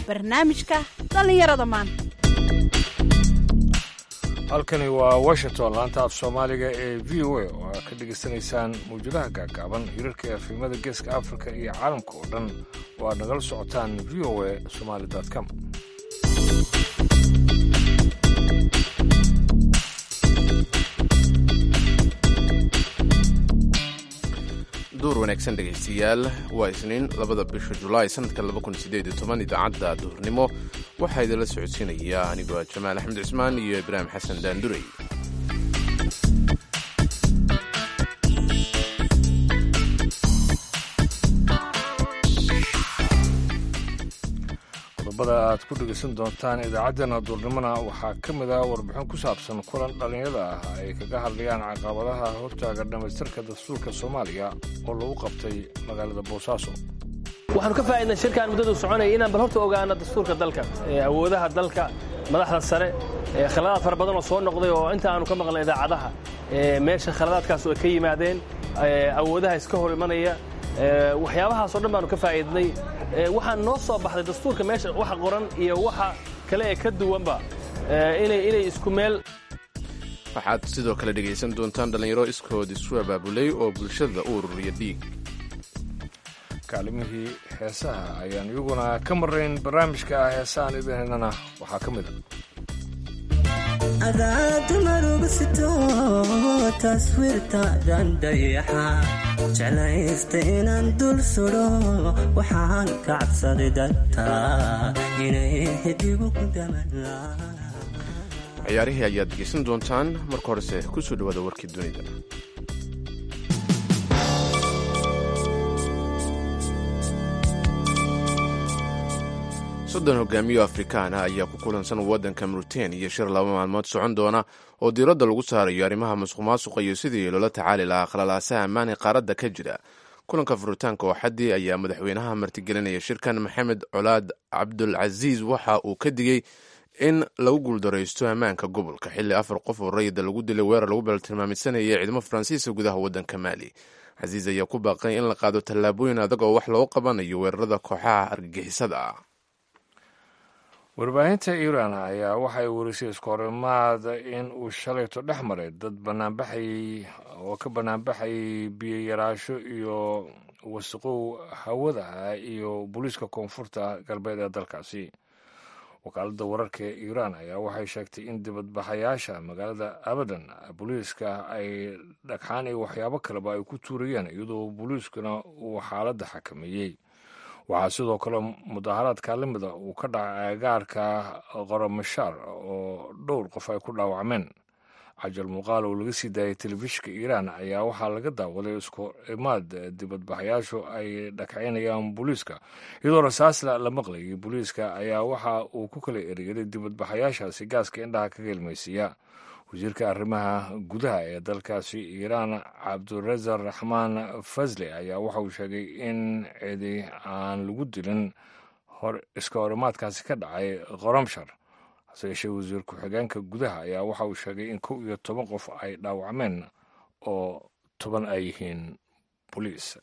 barnaamijka dhallinyarada maanta halkani waa washington laanta af soomaaliga ee v o a oo aad ka dhegaysanaysaan mawjadaha gaagaaban hirarka efimada geeska afrika iyo caalamka oo dhan oo aad nagala socotaan v o a somaali com duur wanaagsan dhegaystayaal waa isniin labada bisha julaay sanadka idaacadda duhurnimo waxaa idinla socodsiinaya anigoo jamaal axmed cismaan iyo ibraahim xasan daandurey qodobada aad ku dhegaysan doontaan idaacaddeenna duurnimona waxaa ka mid ah warbixin ku saabsan kulan dhallinyada ah ay kaga hadlayaan caqabadaha hortaaga dhammaystirka dastuurka soomaaliya oo lagu qabtay magaalada boosaaso waxaanu ka faa'idnay shirkaan muddadu soconaya inaan bal horta ogaano dastuurka dalka awoodaha dalka madaxda sare khaladaad fara badan oo soo noqday oo inta aanu ka maqlay idaacadaha meesha khaladaadkaas ay ka yimaadeen awoodaha iska hor imanaya waxyaabahaasoo dhan baanu ka faa'iidnay waxaa noo soo baxday dastuurka meesha waxa qoran iyo waxa kale ee ka duwanba inay isku meel waxaad sidoo kale dhegaysan doontaan dhallinyaro iskood isu abaabulay oo bulshada u ururiya dhiig kaalimihii heesaha ayaan iyaguna ka marayn barnaamijka heesahaan idinhaynana waxaa ka mid a adaadmarugsito taswiirtaadan dayaxa jeclaysta inaan dul sudo waxaan ka cabsaday dadta inay xidigu ku ciyaarihii ayaad dhegaysan doontaan marka horese ku soo dhowaada warkii dunida soddon hogaamiyo afrikaana ayaa ku kulansan waddanka mauritaniya shir laba maalmood socon doona oo diiradda lagu saarayo arrimaha masuq maasuqa iyo sidii loola tacaali lahaa khalalaasaha ammaani qaaradda ka jira kulanka furitaanka oo xaddii ayaa madaxweynaha martigelinaya shirkan maxamed colaad cabdulcasiis waxa uu ka digey in lagu guuldaraysto ammaanka gobolka xilli afar qof oo rayida lagu dilay weerar lagu baltilmaamidsanaya ciidamo faransiiska gudaha waddanka maali casiis ayaa ku baaqay in la qaado tallaabooyin adag oo wax loogu qabanayo weerarada kooxaha argagixisada ah warbaahinta iiraan ayaa waxay werisay iskoorimaad in uu shalayto dhex maray dad banaanbaxay oo ka banaanbaxayay biyo yaraasho iyo wasiqow hawada ah iyo booliiska koonfurta galbeed ee dalkaasi wakaaladda wararka ee iiraan ayaa waxay sheegtay in dibadbaxayaasha magaalada abadan booliiska ay dhagxaan iyo waxyaabo kaleba ay ku tuurayeen iyadoo booliiskuna uu xaaladda xakameeyey waxaa sidoo kale mudaharaadka lamida uu ka dhacay agaarka qoromashaar oo dhowr qof ay ku dhaawacmeen cajal muuqaal oo laga sii daayay telefishinka iiraan ayaa waxaa laga daawaday isku imaad dibadbaxayaashu ay dhagxaynayaan booliiska iyadoo rasaasla la maqlayay booliiska ayaa waxa uu ku kala eryaday dibadbaxayaashaasi gaaska indhaha ka gelmaysiiya wasiirka arrimaha gudaha ee dalkaasi iiraan cabdurazar raxmaan fasle ayaa waxa uu sheegay in cidi aan lagu dilin iska horimaadkaasi ka dhacay qoramshar hase yeeshee wasiir ku-xigeenka gudaha ayaa waxa uu sheegay in kow iyo toban qof ay dhaawacmeen oo toban ay yihiin boliis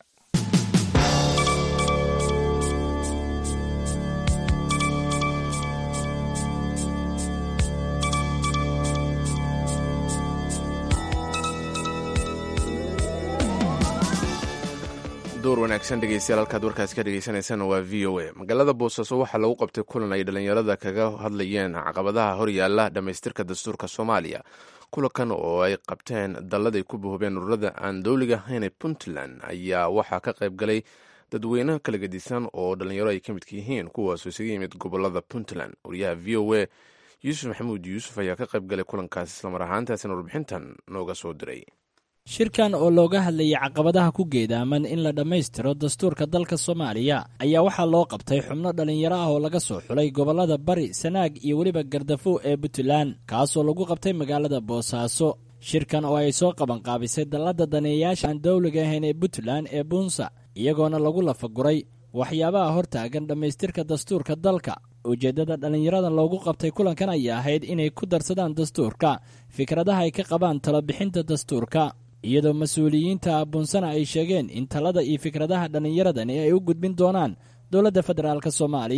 door wanaagsan dhegeystayaal halkaad warkaas ka dhegeysaneysaan waa v o a magaalada boosaaso waxaa lagu qabtay kulan ay dhallinyarada kaga hadlayeen caqabadaha horyaala dhammaystirka dastuurka soomaaliya kulankan oo ay qabteen dalladay ku bohobeen ururada aan dowliga ahayn ee puntland ayaa waxaa ka qayb galay dadweyne kala gedisan oo dhallinyaro ay ka midka yihiin kuwaasoo isaga yimid gobolada puntland wariyaha v o a yuusuf maxamuud yuusuf ayaa ka qayb galay kulankaas islamar ahaantaasina warbixintan nooga soo diray shirkan oo looga hadlayay caqabadaha ku geedaaman in la dhammaystiro dastuurka dalka soomaaliya ayaa waxaa loo qabtay xubno dhallinyaro ah oo laga soo xulay gobollada bari sanaag iyo weliba gardafow ee puntland kaasoo lagu qabtay magaalada boosaaso shirkan oo ay soo qabanqaabisay dalladda daneeyayaasha aan dowliga ahayn ee puntland ee buunsa iyagoona lagu lafaguray waxyaabaha hortaagan dhammaystirka dastuurka dalka ujeeddada dhallinyaradan loogu qabtay kulankan ayaa ahayd inay ku darsadaan dastuurka fikradaha ay ka qabaan talabixinta dastuurka iyadoo mas-uuliyiinta abuunsana ay sheegeen in talada iyo fikradaha dhallinyaradani ay u gudbin doonaan dowladda federaalk soomaaliya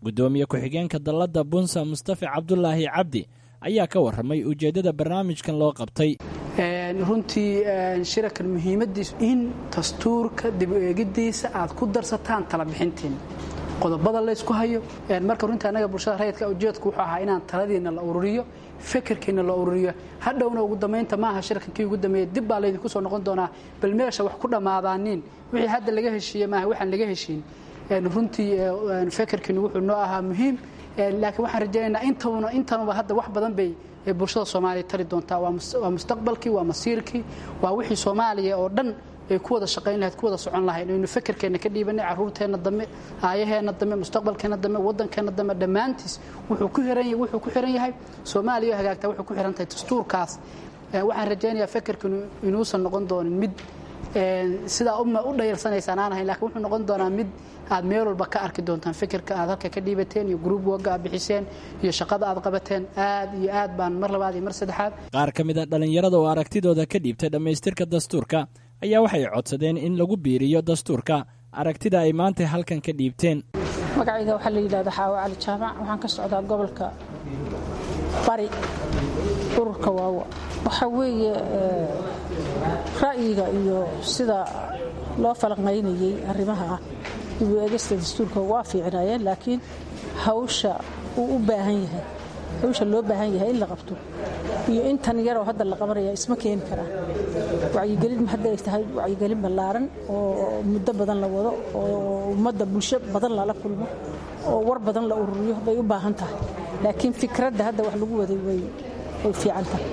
guddoomiye ku-xigeenka dalladda bunsa mustafa cabdulaahi cabdi ayaa ka warramay ujeeddada barnaamijkan loo qabtay runtii shirakan muhiimadiisu in dastuurka dib u eegidiisa aad ku darsataan talabixintiin qodobada laysku hayo marka runtii annaga bulshada rayidka ujeedku wuxuu ahaa inaan taladiina la ururiyo fikirkiina la ururiyo hadhowna ugu dambaynta maaha shirkankii ugu dambeeyey dib baa laydinku soo noqon doonaa bal meesha wax ku dhammaadaaniin wixii hadda laga heshiiye maaha waxaan laga heshiin runtii fikirkiinu wuxuu noo ahaa muhiim laakiin waxaan rajaynaynaa intana intanuba hadda wax badan bay bulshada soomaaliya tari doontaa waa mustaqbalkii waa masiirkii waa wixii soomaaliya oo dhan ay ku wada shaqayn lahayd ku wada socon lahayd aynu fikirkeenna ka dhiibanay carruurteenna dambe aayaheenna dambe mustaqbalkeenna dambe waddankeenna dambe dhammaantiis wuxuu ku xiran wuxuu ku xiran yahay soomaaliya oo hagaagtaa wuxuu ku xiran tahay dastuurkaas waxaan rajaynayaa fikirkiinu inuusan noqon doonin mid sidaa u dhayalsanaysaan aan ahayn lakiin wuxuu noqon doonaa mid aad meel walba ka arki doontaan fikirka aad halka ka dhiibateen iyo gruub wagga aad bixiseen iyo shaqada aad qabateen aad iyo aad baan mar labaad iyo mar saddexaad qaar ka mid a dhallinyarada oo aragtidooda ka dhiibtay dhammaystirka dastuurka ayaa waxay codsadeen in lagu biiriyo dastuurka aragtida ay maanta halkan ka dhiibteen magacayga waxaa la yidhahda xaawo cali jaamac waxaan ka socdaa gobolka bari ururka waawa waxaa weeye ra'yiga iyo sida loo falanqaynayey arrimaha dibu eegista dastuurka waa fiicnaayeen laakiin hawsha uu u baahan yahay hawsha loo baahan yahay in la qabto iyo intan yaroo hadda la qabanaya isma keeni karaan wacyigelin hadda ay tahay wacyigelin ballaaran oo muddo badan la wado oo ummadda bulsho badan lala kulmo oo war badan la ururiyo bay u baahan tahay laakiin fikradda hadda wax lagu waday way way fiican tahay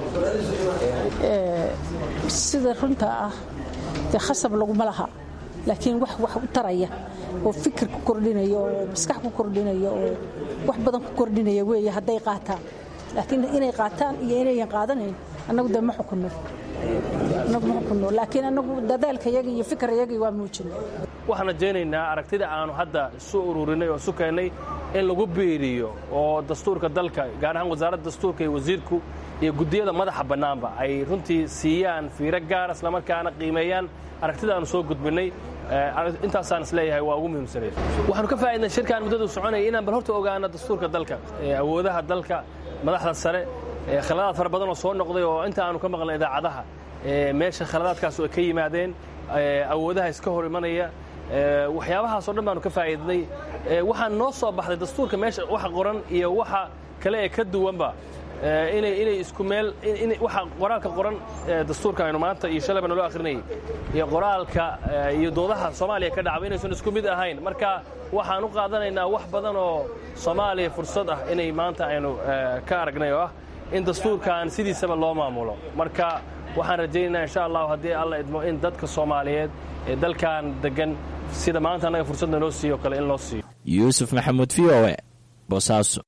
sida runta ah dee khasab laguma laha laakiin wax wax u taraya oo fikir ku kordhinaya oo maskax ku kordhinaya oo wax badan ku kordhinaya weeye hadday qaataan laakiin inay qaataan iyo inayan qaadanayn annagu dee ma xukunno annagu ma xukunno laakiin annagu dadaalkayagii iyo fikirayagii waa muujinay waxaan rajaynaynaa aragtida aanu hadda isu ururinay oo isu keennay in lagu biiriyo oo dastuurka dalka gaar ahaan wasaaradda dastuurka iyo wasiirku iyo guddiyada madaxa bannaanba ay runtii siiyaan fiiro gaara islamarkaana qiimeeyaan aragtida aanu soo gudbinay intaasaan isleeyahay waa ugu muhiimsanay waxaanu ka faaidnay shirkaan muddadu soconaya inaan bal horta ogaano dastuurka dalka awoodaha dalka madaxda sare khaladaad fara badan oo soo noqday oo inta aanu ka maqlay idaacadaha meesha khaladaadkaas ay ka yimaadeen awoodaha iska hor imanaya waxyaabahaasoo dhan baanu ka faa'iidnay waxaan noo soo baxday dastuurka meesha waxa qoran iyo waxa kale ee ka duwanba inay inay isku meel waxa qoraalka qoran dastuurka aynu maanta iyo shalayba naloo akhrinayay iyo qoraalka iyo doodaha soomaaliya ka dhacba inaysan isku mid ahayn marka waxaan u qaadanaynaa wax badan oo soomaaliya fursad ah inay maanta aynu ka aragnay oo ah in dastuurkan sidiisaba loo maamulo marka waxaan rajaynaynaa insha allahu haddii alla idmo in dadka soomaaliyeed ee dalkan degan sida maanta annaga fursadna noo siiyo kale in loo siiyo yuusuf maxamuud v o e boosaaso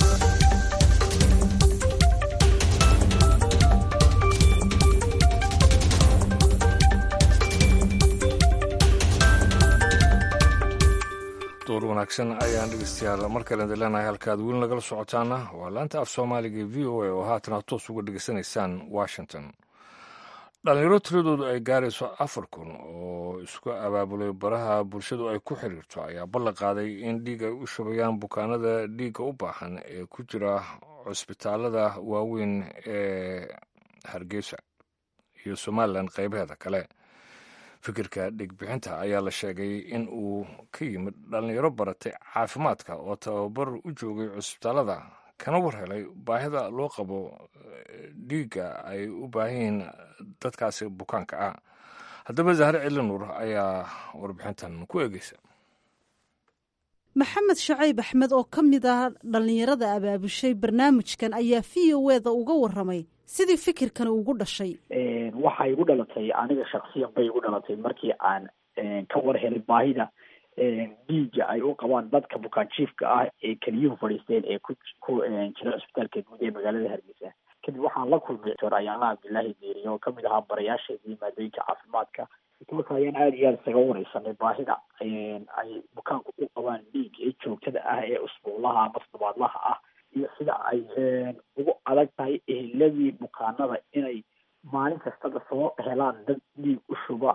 door wanaagsan ayaan dhegeystayaal mar kale leenahay halkaad weli nagala socotaana waa laanta af soomaaliga v o a oo haatana toos uga dhegeysanaysaan washington dhalinyaro tiradoodu ay gaarayso afar kun oo isku abaabulay baraha bulshadu ay ku xiriirto ayaa ballan qaaday in dhiig ay u shubayaan bukaanada dhiigga u baahan ee ku jira cusbitaalada waaweyn ee hargeysa iyo somalilan qaybaheeda kale fikirka dhigbixinta ayaa la sheegay in uu ka yimid dhallinyaro baratay caafimaadka oo tababar u joogay cusbitaalada kana war helay baahida loo qabo dhiigga ay u baahan yihiin dadkaasi bukaanka ah haddaba zahre celi nuur ayaa warbixintan ku eegeysa maxamed shacayb axmed oo ka mid ah dhallinyarada abaabushay barnaamijkan ayaa v o eda uga waramay sidii fikirkan ugu dhashay waxay igu dhalatay aniga shaksiyan bay igu dhalatay markii aan ka war helay baahida dhiiga ay u qabaan dadka bukaanjiifka ah ee keliyuhu fadhiisteen ee ku ku jira cusbitaalka guud ee magaalada hargeysa kadib waxaan la kulmay doctor ayaala cabdilaahi deeriye oo kamid ahaa barayaasheedii maadooyinka caafimaadka marka ayaan aada iyo aada isaga wareysanay baahida ay bukaanku u qabaan dhiig ee joogtada ah ee usbuuclaha ama toddobaadlaha ah iyo sida ay ugu adag tahay eheladii bukaanada inay maalin kastaba soo helaan dad dhiig u shuba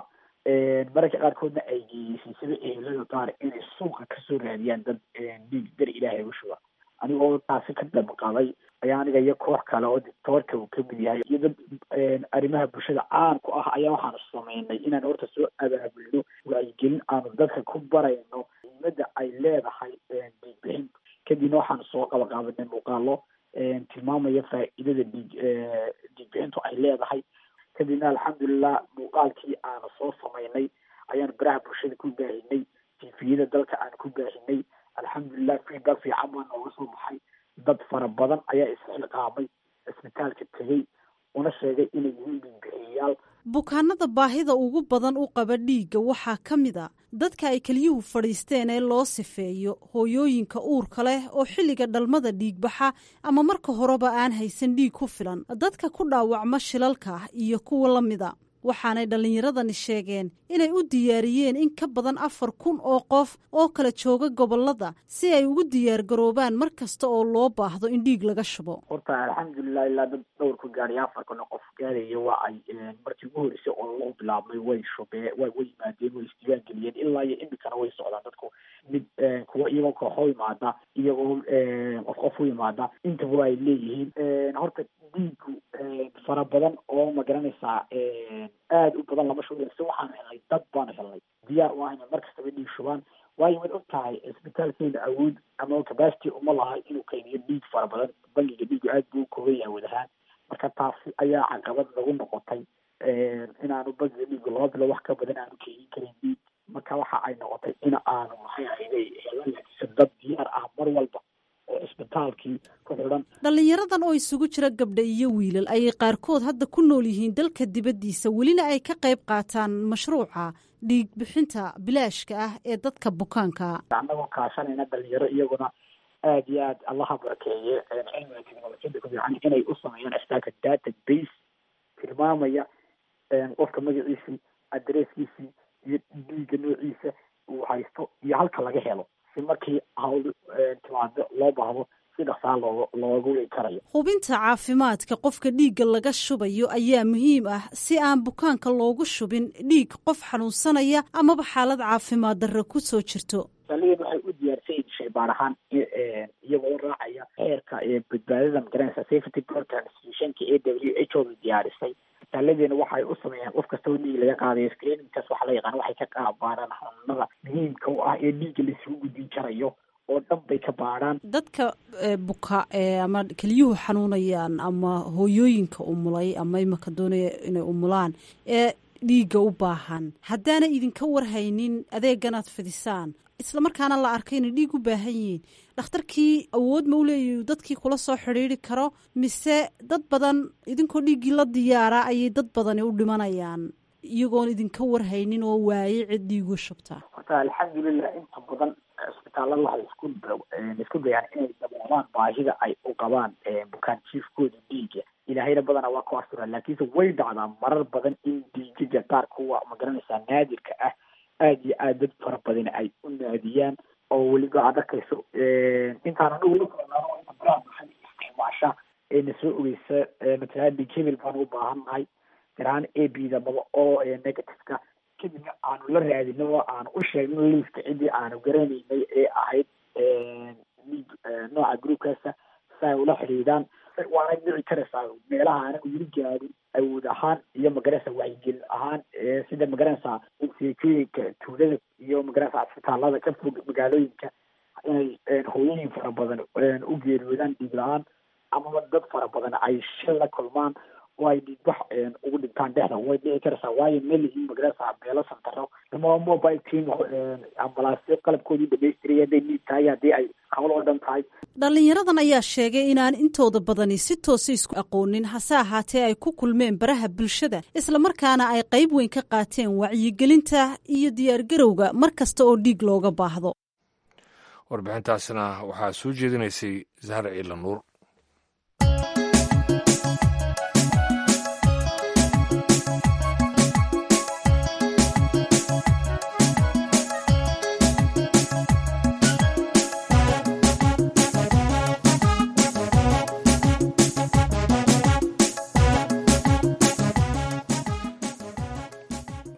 mararka qaarkoodna ay geeyeysay sida ehelada qaar inay suuqa kasoo raadiyaan dad dhiig dar ilaahay u shuba anigoo taasi ka damqaday ayaa aniga iyo koox kale oo dictoorka uu kamid yahay iyo dad arrimaha bulshada caan ku ah ayaa waxaanu sameynay inaan horta soo abaabulno wacyigelin aanu dadka ku barayno muhiimada ay leedahay dhiigbixin kadibna waxaanu soo qabaqaabanay muuqaalo tilmaamaya faa'iidada dhiig dhiigbixintu ay leedahay kadibna alxamdulilah muuqaalkii aanu soo sameynay ayaanu baraha bulshada ku baahinay tifiyada dalka aanu ku baahinay alxamdulilah feedback fiican baa nooga soo baxay dad fara badan ayaa isxilqaamay cisbitaalka tegey una sheegay inay yihiin dhiigbixiyayaal bukaanada baahida ugu badan u qaba dhiigga waxaa ka mid a dadka ay keliyuhu fadhiisteen ee loo sifeeyo hooyooyinka uurka leh oo xilliga dhalmada dhiigbaxa ama marka horeba aan haysan dhiig ku filan dadka ku dhaawacma shilalka iyo kuwa la mida waxaanay dhallinyaradani sheegeen inay u diyaariyeen in ka badan afar kun oo qof oo kala jooga gobolada si ay ugu diyaar garoobaan mar kasta oo loo baahdo in dhiig laga shubo horta alxamdulilah ilaa dad dhowr ku gaadhay afar kun oo qof gaadaya waa ay markii ugu horreysay oo loo bilaabmay way shubee way way yimaadeen way isdiiwaan geliyeen ilaa iyo imikana way socdaan dadku mid kuwa iyagoo kooxo imaada iyagoo qof qof u imaada intaba ay leeyihiin horta dhiigu fara badan oo ma garanaysaa aada u badan lama shubayo si waxaanu helnay dad baanu helnay diyaar u ahayna mar kastaba dhiig shubaan waayo waad og tahay cisbitaalkeena awood ama capacity uma laha inuu kaydiyo dhiig fara badan bangiga dhiigu aad buu ukooban yahay wad ahaan marka taasi ayaa caqabad nagu noqotay inaanu bangiga dhiigu laba bilo wax ka badan aanu keydin karin dhiig marka waxa ay noqotay in aanu maxay ahayday helanayso dad diyaar ah mar walba oo isbitaalkii ku xidhan dhallinyaradan oo isugu jira gabdha iyo wiilal ayay qaarkood hadda ku nool yihiin dalka dibaddiisa welina ay ka qayb qaataan mashruuca dhiig bixinta bilaashka ah ee dadka bukaanka annagoo kaashanayna dhalinyaro iyaguna aada iyo aad allaha barakeeye cilmiga technolojiyada ku fiican inay u sameeyaan isbitaalka data base tilmaamaya qofka magaciisii adresskiisii iyo dhiigga noociisa uu haysto iyo halka laga helo si markii hawl timaado loo baahdo si dhaqsaa looga looga wegi karayo hubinta caafimaadka qofka dhiigga laga shubayo ayaa muhiim ah si aan bukaanka loogu shubin dhiig qof xanuunsanaya amaba xaalad caafimaad darro ku soo jirto saliin waxay u diyaarsan yihin shaybaar ahaan iyagoo raacaya xeerka badbaadada magaranaysa safety program institutionka a w h o diyaarisay isbitaaladeena waxay u sameeyaan qof kastoo dhiig laga qaadayo screeningkaas waxaa la yaqaan waxay ka qaabaaraan xanuunada muhiimka u ah ee dhiigga laisugu gudbin karayo oo dhan bay ka baadhaan dadka buka ama keliyuhu xanuunayaan ama hooyooyinka umulay ama imaka doonaya inay umulaan ee dhiigga u baahan haddaana idinka warhaynin adeeganaad fidisaan islamarkaana la arkay inay dhiig u baahan yihiin dhakhtarkii awood ma u leeyahy dadkii kula soo xidhiiri karo mise dad badan idinkoo dhiiggii la diyaara ayay dad badani u dhimanayaan iyagoon idinka warhaynin oo waaye cid dhiigu shubta horta alxamdulilah inta badan cisbitaalada waxay isku isku dayaan inay daboolaan baahida ay u qabaan bukaan jiifkooda dhiiga ilaahayna badana waa ku astura laakiinse way dhacdaa marar badan in dhiigaga qaar kuwa ma garanaysaa naadirka ah aada iyo aad dad fara badan ay u naadiyaan oo weliba aad arkayso intaan anagu la kulanaano inta baraha bulshada isticmaasha ee na soo ogeysa matala dhiig hebel baanu u baahannahay garahaan a b da maba oo negativeka kadibna aanu la raadino oo aanu u sheegno liiska ciddii aanu garanaynay ee ahayd dhiig nooca groupkaasa si ay ula xidhiidaan waana dhici karaysaa meelaha anagu yiri gaadin awood ahaan iyo magaraysa wacyigelin ahaan sida magaranaysaa seekooyinka tuulada iyo magaranaysa cisbitaalada ka fog magaalooyinka inay hooyooyin fara badan u geeriyoodaan dhiig la-aan amaba dad fara badan ay shil la kulmaan oo ay dhiigbax ugu dhintaan dhexda way dhici karaysaa waayo melihiin magaranaysaa meelo santaro ama mobile team ambalaasyo qalabkoodii dhamaystiraya hadday dhiig tahay haddii ay hawl oo dhan tahay dhallinyaradan ayaa sheegay inaan intooda badani si toosa isku aqoonin hase ahaatee ay ku kulmeen baraha bulshada islamarkaana ay qayb weyn ka qaateen wacyigelinta iyo diyaargarowga mar kasta oo dhiig looga baahdo warbixintaasna waxaa soo jeedinaysay zahra ciila nuur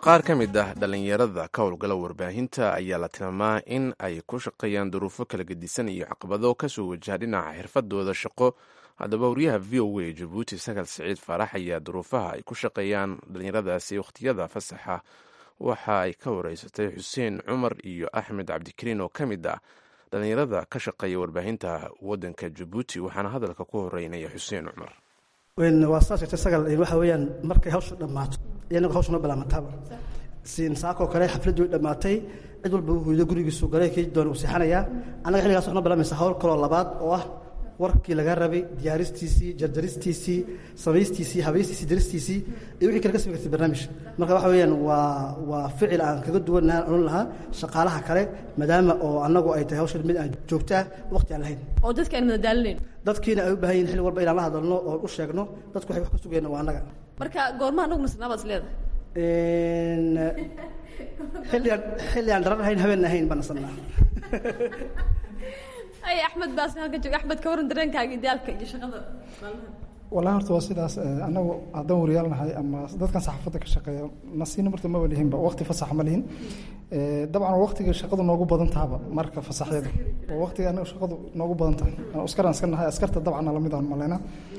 qaar ka mid ah dhallinyarada ka howlgala warbaahinta ayaa la tilmaamaa in ay ku shaqeeyaan duruufo kala gedisan iyo caqabado kasoo wajaha dhinaca xirfadooda shaqo haddaba wariyaha v o a jabuuti sakal siciid faarax ayaa duruufaha ay ku shaqeeyaan dhallinyaradaasi wakhtiyada fasaxa waxa ay ka wareysatay xuseen cumar iyo axmed cabdikariin oo ka mid ah dhallinyarada ka shaqeeya warbaahinta wadanka jabuuti waxaana hadalka ku horeynaya xuseen cumar waa saas jirta sagal waxa weeyaan markay hawsha dhammaato iyanagu hawsha noo bilaabataaba siin saakoo kale xafladdu way dhammaatay cid walba uu hoydo gurigiisu galay kii doona uu seexanayaa annaga xilligaas waxnoo bilaamaysa hawl kaloo labaad oo ah warkii laga rabay diyaaristiisii jarjaristiisii samaystiisii habaystiisii daristiisii iyo wixii kale ka sami kartay barnaamij marka waxa weeyaan waa waa ficil aan kaga duwanaan odhan lahaa shaqaalaha kale maadaama oo annagu ay tahay hawshan mid aan joogtaa waqti aan lahayn oo dadka aan madadaalinayn dadkiina ay u baahan yihin xilli walba inaan la hadalno oo u sheegno dadku waxay wax ka sugayna waa annaga marka goorma anagu masnaabaad is leedahay xilli aan xilli aan dharan ahayn habeen ahayn baan nasanaa ay axmed baas halka jooga axmed ka waran dareenkaaga ideaalka iyo shaqada wallahi horta waa sidaas annagu haddaan wariyaal nahay ama dadkan saxaafadda ka shaqeeya nasiina marta maba lihinba waqti fasax ma lihin dabcan waqtiga shaqadu noogu badan tahaba marka fasaxyada waa waqtiga anaga shaqadu noogu badan tahay askaraan iska nahay askarta dabcan lamid aan maleyna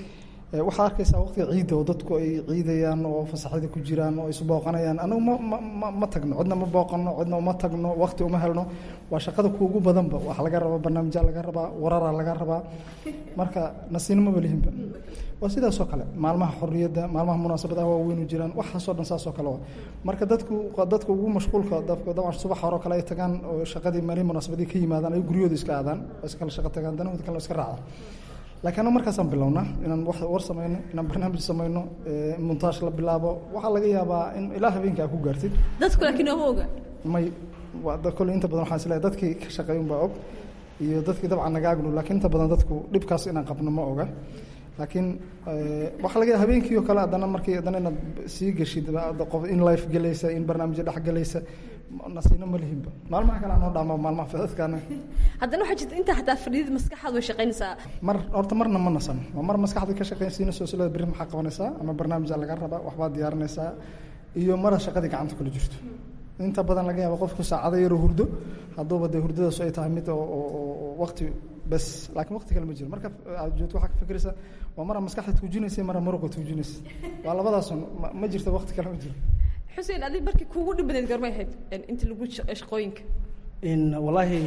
waxaa arkaysaa waqtiga ciidda oo dadku ay ciidayaan oo fasaxyada ku jiraan oo isu booqanayaan anagu ma ma ma tagno cidna ma booqano cidna uma tagno waqti uma helno waa shaqada kuugu badanba wax laga rabaa barnaamijya laga rabaa wararaa laga rabaa marka nasiino maba lihinba waa sidaasoo kale maalmaha xorriyadda maalmaha munaasabadaha waaweynu jiraan waxaasoo dhan saasoo kale waa marka dadku dadka ugu mashquulka dabcan subax hore kale ay tagaan oo shaqadii maalin munaasabadii ka yimaadaan ay guryooda iska aadaan oo iskala shaqo tagaan danahooda kale iska raacaan laakiin anu markaasaan bilownaa inaan wax war samayno inaan barnaamij samayno montaash la bilaabo waxaa laga yaabaa in ilaa habeenka aa ku gaartid dadku laakiin ooma oga may kole inta badan waxaan isleeyahay dadkii ka shaqeeyun baa og iyo dadkii dabcan naga agnu laakiin inta badan dadku dhibkaas inaan qabno ma oga laakiin waxaa laga yaaba habeenkii oo kale haddana markii haddana inaad sii geshid qof in life gelaysa in barnaamijyo dhex gelaysa nasiino ma lihinba maalmaha kale anoo dhaama maalmaha fidadkaana haddana waxaa jirta intaa xataa fadhiyada maskaxaad way shaqaynaysaa mar horta marna ma nasano waa mar maskaxda ka shaqaynsiinayso silada berri maxaa qabanaysaa ama barnaamijaa laga rabaa waxbaad diyaarinaysaa iyo mara shaqadii gacanta kula jirto inta badan laga yaaba qofku saacado yaroo hurdo hadduuba dee hurdadaas ay tahay mid oo waqti bes laakiin waqti kale ma jiro marka aad joogto waxaa ka fikiraysa waa mara maskaxda tuujinaysa mara muruqa tuujinaysa waa labadaasun ma jirto waqti kale ma jiro xuseen adig markii kuugu dhib badeed gormay ahayd inta lagu shaqooyinka in wallaahi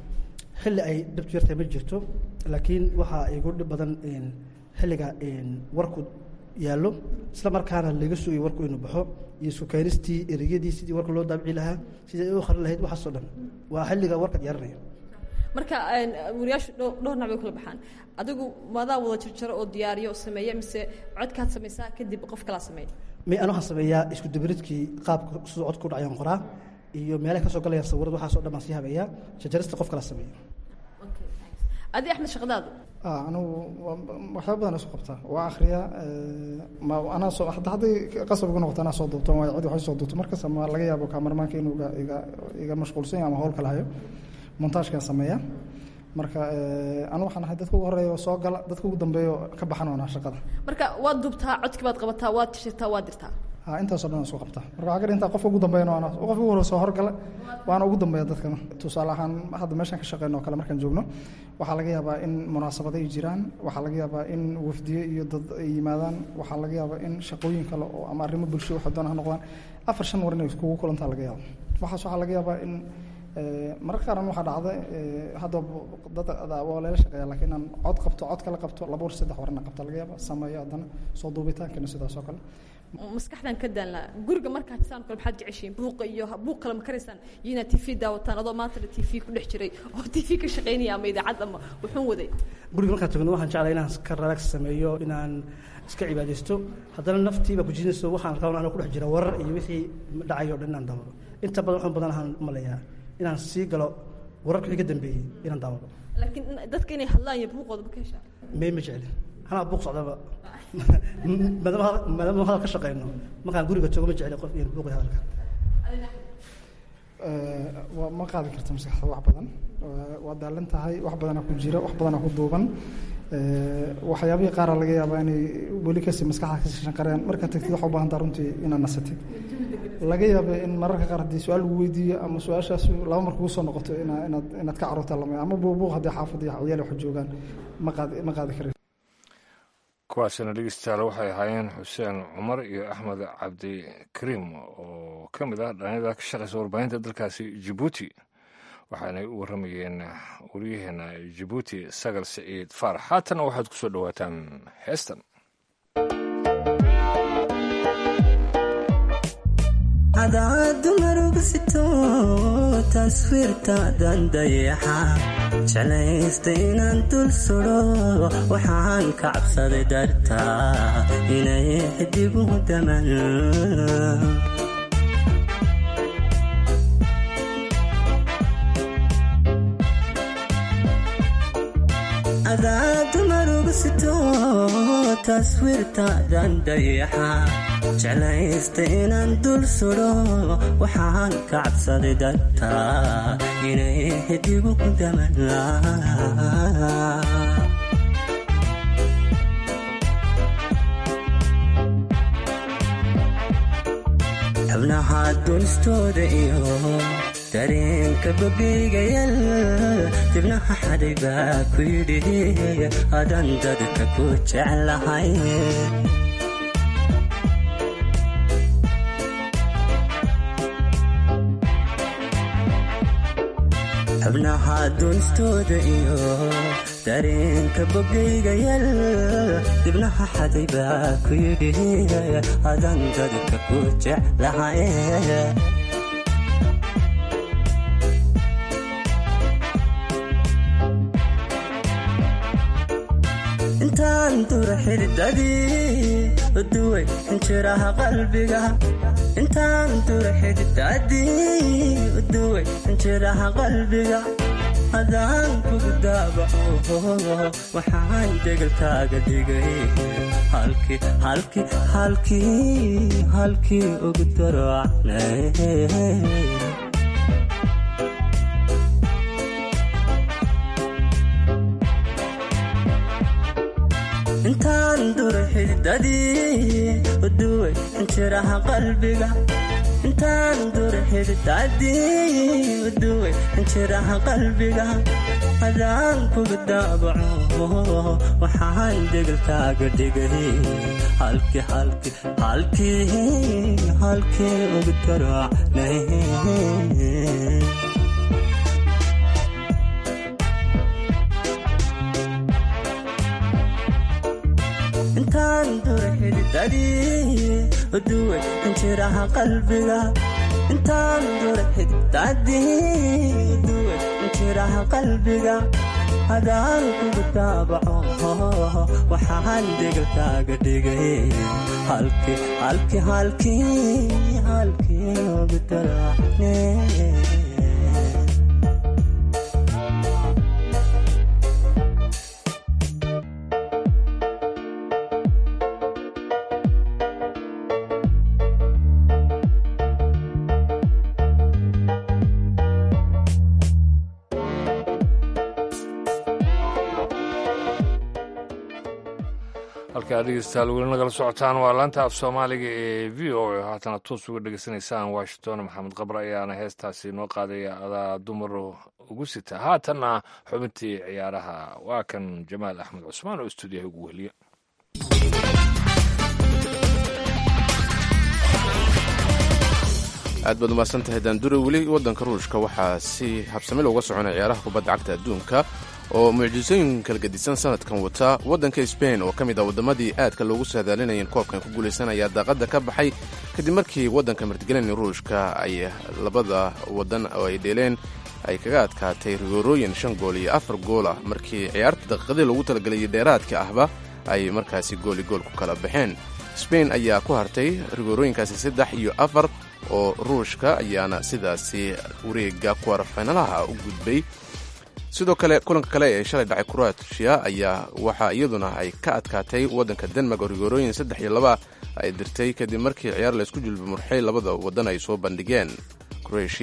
xilli ay dhibtu yartahay ma jirto laakiin waxaa igu dhib badan xilliga warku yaallo isla markaana laga sugay warku inuu baxo iyo sukaynistii ereyadii sidii warka loo daabici lahaa sidii ay u qarin lahayd waxaasoo dhan waa xilliga warka diyaarinaya marka wariyaashu dhowr nac bay kula baxaan adigu maadaa wada jarjaro oo diyaariyo oo sameeya mise codkaad samaysaa kadib qof kalaa sameeya may an waxaan sameeyaa isku dabaridkii qaabka siduu codku dhacayaan qoraa iyo meelaha ka soo galayaan sawirada waxaasoo dhan baan sii habeeyaa jarjarista qof kala sameeya adi axmed shaqadaadu anigu waxyaaba badan isu qabtaa waa akhriyaa ma anaa soo hadda hadday qasab igu noqoto anaa soo duubto waa cid wax soo duubto markas ama laga yaabo kamarmaanka inuu iga iga iga mashquulsan yahay ama hawl kala hayo montaajkaan sameeyaa marka anu waxaan ahay dadka ugu horeeya oo soo gala dadka ugu dambeeya ka baxan oonaa shaqada marka waad dubtaa codki baad qabataa waad tishirtaa waad dirtaa ha intaasoo dhan isku qabtaa marka waxaa ka intaa qofka ugu dambeeyana waana qofka ugu hore soo horgala waana ugu dambeeya dadkana tusaale ahaan hadda meeshaan ka shaqeyno oo kale markaan joogno waxaa laga yaabaa in munaasabado ay jiraan waxaa laga yaabaa in wafdiye iyo dad ay yimaadaan waxaa laga yaabaa in shaqooyin kale oo ama arrimo bulsho waxa doona ha noqdaan afar shan war inay kugu kulantaa laga yaaba waxaas waxaa laga yaabaa in mararka qaaran waxaa dhacda hadda dad waa leela shaqeeya laakiin inaan cod qabto cod kala qabto laba war saddex warna qabta laga yaaba sameeyo haddana soo duubitaankana sidaas oo kale maskaxdan ka daanlaa guriga markaa jisaan kale maxaad jeceshiin buuqa iyo buuq kale ma karaysaan iyo inaad tv daawataan adoo maantana tv ku dhex jiray oo tv ka shaqaynaya ama idaacad ama wuxuun waday guriga markaan tagno waxaan jeclaa inaan ka relax sameeyo inaan iska cibaadaysto haddana naftii baa kujinayso waxaan rabaa anaa ku dhex jira warar iyo wixii dhacayo o dhan inaan daawado inta badan waxaan badan ahaan maleeyaa inaan sii galo wararka wixii ka dambeeyey inaan daawado laakiin dadka inay hadlaan iyo buuqooda ma ka heshaa may ma jeclin anaa buuq socdaba maadaama hadal ka shaqeyno markaan guriga joogo ma jecli qof iyo buuqi hadalka ma qaadi karta maskaxda wax badan waa daalan tahay wax badanaa ku jira wax badanaa ku duuban waxyaabihii qaara laga yaabaa inay weli kasii maskaxda kasii shanqareen markaa tagtid waxa u baahan taha runtii inaad nasatid laga yaaba in mararka qaar haddii su-aal lagu weydiiyo ama su-aashaas laba mar kugu soo noqoto ina inaad inaad ka carruurta lamay ama buubuuq haddii xaafadda iyo ciyaal wax joogaan ma qaadi ma qaadi karin kuwaasina dhegeystayaal waxay ahaayeen xuseen cumar iyo axmed cabdikariim oo ka mid ah dhalinyada ka shaqeysa warbaahinta dalkaasi jabuuti waxaanay u warramayeen waryaheena jabuuti sagal siciid faarax haatana waxaad ku soo dhowaataan heestan cadaadu marugusito taswiirtaadan dayaxa jeclaysta inaan dul sudo waxaan ka cabsaday dartaa inay xidigu daman cadaadu marugusito taswiirtaadan dayaxa jeclaysta inaan dul sudo waxaan ka cabsaday dartaa inay xidigu ku daman xubnaha dunistooda iyo dareenka bogigayal dibnaha xadhay baa ku yidhi adan dadka ku jeclahay xubnaha dunistooda iyo dareenka bogaygayal dibnaha xaday baa ku yidhi adan dadka ku jeclahay intaan dura xididadii uduway injiraha qalbiga intaan dura xididadii uduway injiraha qalbiga hadaan kugu daabaco waxaan degalkaaga dhigay halkii halkii halkii halkii ugu darocnay intaan dura xididadii uduway injiraha qalbiga intaan dura xididadii uduway injiraha qalbiga hadaan kuga daabaco waxaan degalkaaga dhigay halkii halkii halkii halkii ugu darocnay intaan dura xididadii uduway injiraha qalbiga intaan dura xididadii uduway injiraha qalbiga hadaan kuga daabaco waxaan degalkaaga dhigay halkii halkii halkii halkii ugu daracne halkaa dhegeystayaal weli nagala socotaan waa laanta af soomaaliga ee v o a haatana toos uga dhegeysanaysaan washington maxamed qabre ayaana heestaasi noo qaadaya adaa dumar ugu sita haatanna xubintii ciyaaraha waa kan jamaal axmed cusmaan oo stuudiyaha ugu weheliya aad baad umahadsan tahay daandure weli waddanka ruushka waxaa si habsami looga soconaya ciyaaraha kubadda cagta adduunka oo mucjisooyin kala gedisan sanadkan wata waddanka sbain oo ka mid ah waddamadii aadka loogu saadaalinaya in koobkan ku guulaysanaya daaqadda ka baxay kadib markii waddanka martigelin ruushka ay labada waddan oo ay dheeleen ay kaga adkaatay rigoorooyin shan gool iyo afar gool ah markii ciyaarta daqiiqadii loogu talagelayay dheeraadka ahba ay markaasi gooli gool ku kala baxeen sbain ayaa ku hartay rigoorooyinkaasi saddex iyo afar oo ruushka ayaana sidaasi wareega kuwarfaynalaha u gudbay sidoo kale kulanka kale ee shalay dhacay kroatia ayaa waxaa iyaduna ay ka adkaatay waddanka denmark oo rigoorooyin saddex iyo laba ay dirtay kadib markii ciyaar laysku julba murxay labada waddan ay soo bandhigeen kroatia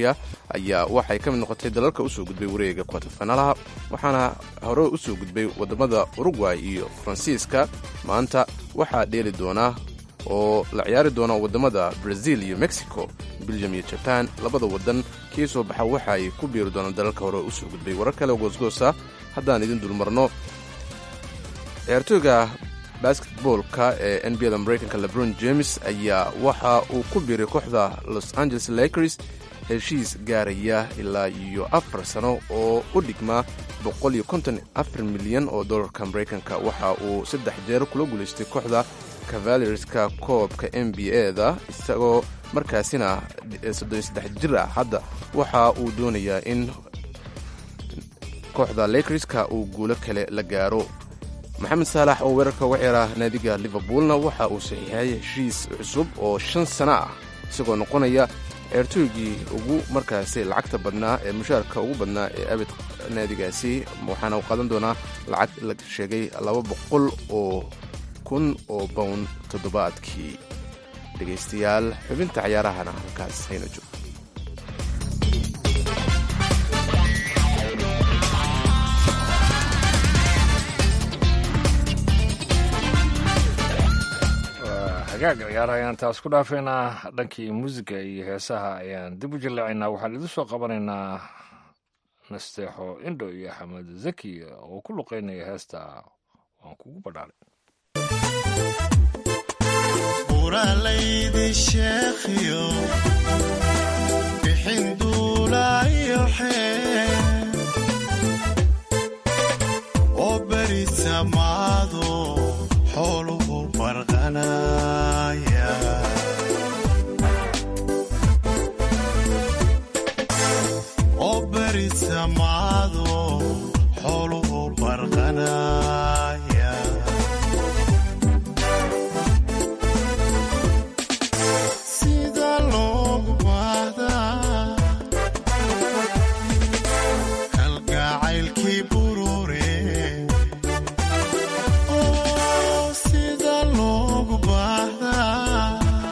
ayaa waxay ka mid noqotay dalalka usoo gudbay wareega kwatafanalaha waxaana hore usoo gudbay wadamada urugway iyo faransiiska maanta waxaa dheeli doonaa oo la ciyaari doona wadamada brazil iyo mexico belgium iyo jaban labada wadan kii soo baxa waxa ay ku biiri doonaan dalalka hore usoo gudbay warar kale goosgoosa haddaan idin dulmarno ciyaartooyga basketboolka ee n b da mareykanka lebron james ayaa waxa uu ku biiray kooxda los angeles lakers heshiis gaaraya ilaa iyo afar sano oo u dhigmaa boqoliyokontonafar milyan oo dollarka mareykanka waxa uu saddex jeer kula guulaystay kooxda cavalierska koobka n b a da isagoo markaasina soddonsaddex jir ah hadda waxa uu doonayaa in kooxda lakerska uu guulo kale la gaaro maxamed saalax oo weerarka uga ciyaara naadiga liverpoolna waxa uu saxiixay heshiis cusub oo shan sano ah isagoo noqonaya ceertooygii ugu markaasi lacagta badnaa ee mushaarka ugu badnaa ee abid naadigaasi waxaana uu qaadan doonaa lacag la sheegay laba boqol oo kun oo bown toddobaadkii dhegaystayaal xubinta cayaarahana halkaas hayna joogto hagaag ciyaaraha ayaan taas ku dhaafaynaa dhankii muusiga iyo heesaha ayaan dib u jilleecaynaa waxaan idin soo qabanaynaa nasteexo indho iyo axmed zaki oo ku luqeynaya heesta waan kugu badhaalay uralaydi sheekhiyo bixin duulaayo xee oo beri samaado xooluhu barqanaya oo beri samaado xooluhu barqanaya sida loogu baahdaa kalgacaylkii burure oo sida loogu baahdaa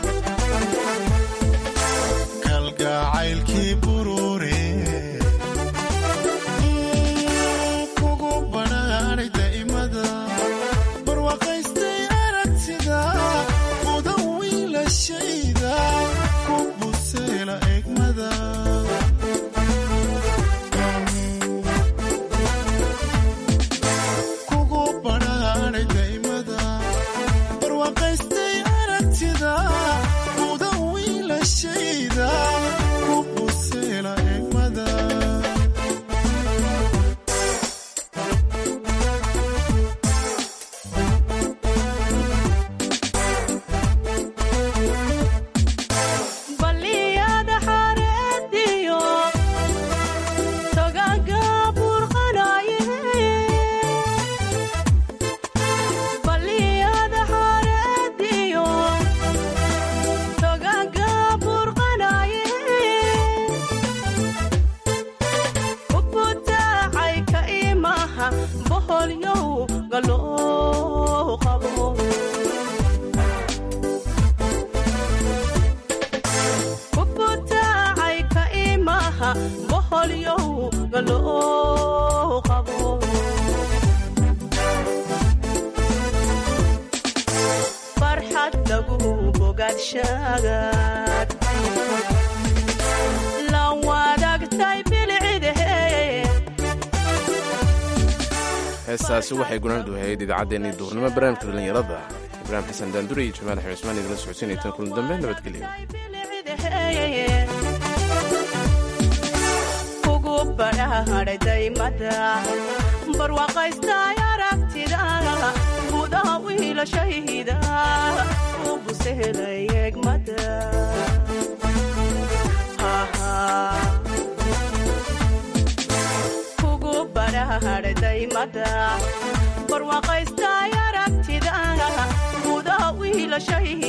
kalgacaylkii burure kugu badhaanay daa'imada barwaaqaystay aragtida mudan wiilashayda ku buseela egmada kugu badhaanay daa'imada barwaaqaystay aragtida mudan wiilashayda ku buseela egmada baliyada xareediyo togaga burqanaye baliyada xareediyo togaga burqanaye ubutaacay ka imaha boholyow galoo qabo ubutaacay ka imaha boholyow galoo qabo farxad lagu bogaadshagaad la wadaagtay bilcidahe heestaasi waxay gunaanadu ahayd idaacaddeenii duurnimo barnaamijka dhallinyarada ibraahim xasan daandure iyo jamaal axmed cusmaan idinla socodsiinaytan kulan dambe nabadgelyo kugu badhaadhay daymada barwaaqaystay aragtida gudaha wiilashayda u busehelay egmada kugu badhaadhay daymada barwaaqaystay aragtida gudaha wiilashayda